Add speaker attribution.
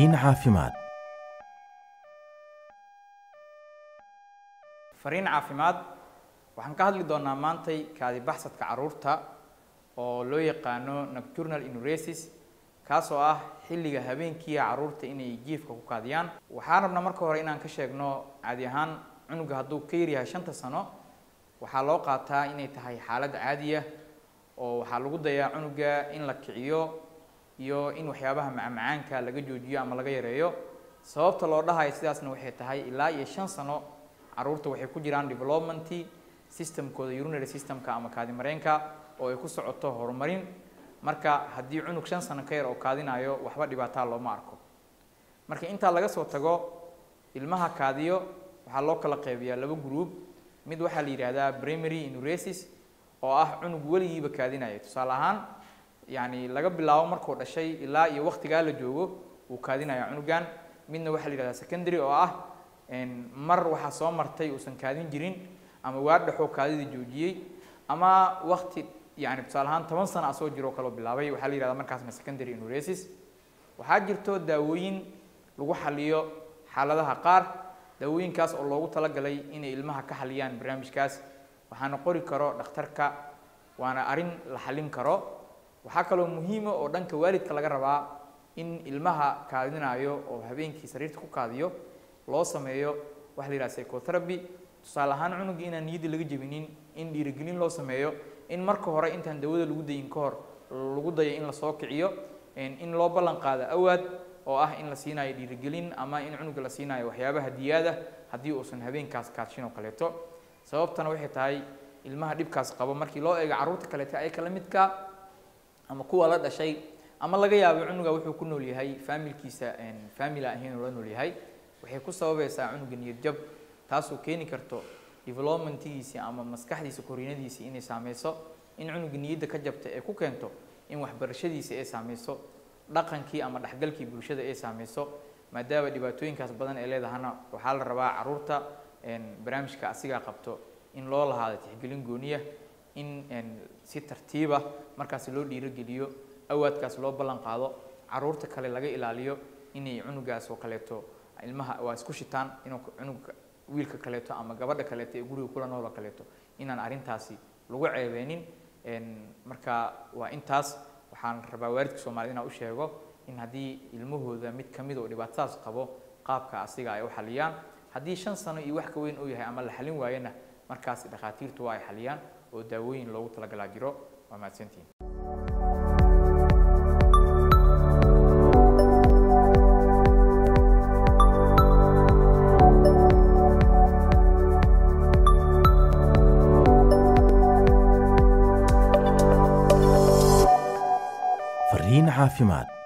Speaker 1: fariin caafimaad
Speaker 2: fariin caafimaad waxaan ka hadli doonaa maantay kaadi baxsadka caruurta oo loo yaqaano nocturnal enuresis kaasoo ah xilliga habeenkiia caruurta inay jiifka ku kaadiyaan waxaan rabnaa marka hore inaan ka sheegno caadi ahaan cunuga hadduu ka yaryahay shanta sano waxaa loo qaataa inay tahay xaalad caadiya oo waxaa lagu dayaa cunuga in la kiciyo iyo in waxyaabaha macmacaanka laga joojiyo ama laga yareeyo sababta loo dhahayo sidaasna waxay tahay ilaa iyo shan sano caruurta waxay ku jiraan developmenty systemkooda urinary systemka ama kaadi mareenka oo ay ku socoto horumarin marka haddii cunug shan sano ka yar oo kaadinayo waxba dhibaataa looma arko marka intaa laga soo tago ilmaha kaadiyo waxaa loo kala qeybiyaa laba group mid waxaa la yidhaahdaa primary enuresis oo ah cunug weligiiba kaadinaya tusaale ahaan yani laga bilaabo markuu dhashay ilaa iyo waktigaa la joogo wuu kaadinaya cunugan midna waxaa la yihahdaa secondary oo ah mar waxaa soo martay uusan kaadin jirin ama waa dhexoo kaadida joojiyey ama wakti yani tusaale ahaan toban sana asoo jiroo kaloo bilaabay waxaa la yihahdaa markaasna secondary enuresis waxaa jirto daawooyin lagu xaliyo xaaladaha qaar daawooyinkaas oo loogu talagalay inay ilmaha ka xaliyaan barnaamijkaas waxaana qori karo dhakhtarka waana arrin la xalin karo waxaa kaloo muhiima oo dhanka waalidka laga rabaa in ilmaha kaadinayo oo habeenkii sariirta ku kaadiyo loo sameeyo waxa la yidhaha psychotherapy tusaale ahaan cunugii inaan niyadda laga jebinin in dhiirigelin loo sameeyo in marka hore intaan dawada lagu dayin ka hor lagu dayo in lasoo kiciyo in loo ballan qaado awaad oo ah in la siinayo dhiirigelin ama in cunuga la siinayo waxyaabaha diyaada haddii uusan habeenkaas kaadshin oo kaleeto sababtana waxay tahay ilmaha dhibkaas qabo markii loo eego carruurta kaleeto ay kala midka ama kuwa la dhashay ama laga yaabo cunuga wuxuu ku nool yahay faamilkiisa family ahayn oo la nool yahay waxay ku sababaysaa cunuga niyad jab taasoo keeni karto developmentgiisii ama maskaxdiisa koriinadiisii inay saameyso in cunuga niyadda ka jabta ee ku keento in waxbarashadiisa ay saameyso dhaqankii ama dhexgalkii bulshada ay saameyso maadaama dhibaatooyinkaas badan ee leedahana waxaa la rabaa caruurta barnaamijka asigaa qabto in loo lahaado tixgelin gooniya in si tartiiba markaas loo dhiirogeliyo awaadkaas loo ballan qaado caruurta kale laga ilaaliyo inay cunugaas oo kaleeto ilmaha waa isku shitaan inuu cunuga wiilka kaleeto ama gabadha kaleeto ee guriga kula nool oo kaleeto inaan arrintaasi lagu ceebeenin marka waa intaas waxaan rabaa waalidka soomaaliyed inaan u sheego in haddii ilmahooda mid kamid oo dhibaatadaas qabo qaabka asiga ay u xaliyaan haddii shan sano iyo wax ka weyn uu yahay ama la xalin waayana markaas dhakhaatiirtu waa ay xaliyaan oo daawooyin loogu talagalaa jiro waa mahadsantihin
Speaker 1: fariin caafimaad